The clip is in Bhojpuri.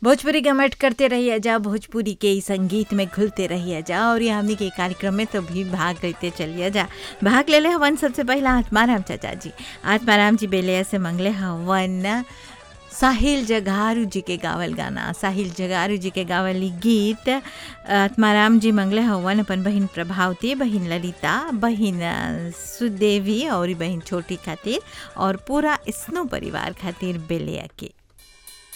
भोजपुरी गमट करते रहिए जा भोजपुरी के ई संगीत में घुलते रहिए जा और ये हमनी के कार्यक्रम में तो भी भाग लेते चलिए जा भाग ले ले हवन सबसे पहला आत्माराम चाचा जी आत्माराम जी बेलिया से मंगले हवन साहिल जगारू जी के गावल गाना साहिल जगारू जी के गावल ई गीत आत्माराम जी मंगले हवन अपन बहिन प्रभावती बहिन ललिता बहिन सुदेवी और बहिन छोटी खातिर और पूरा स्नो परिवार खातिर बेलिया के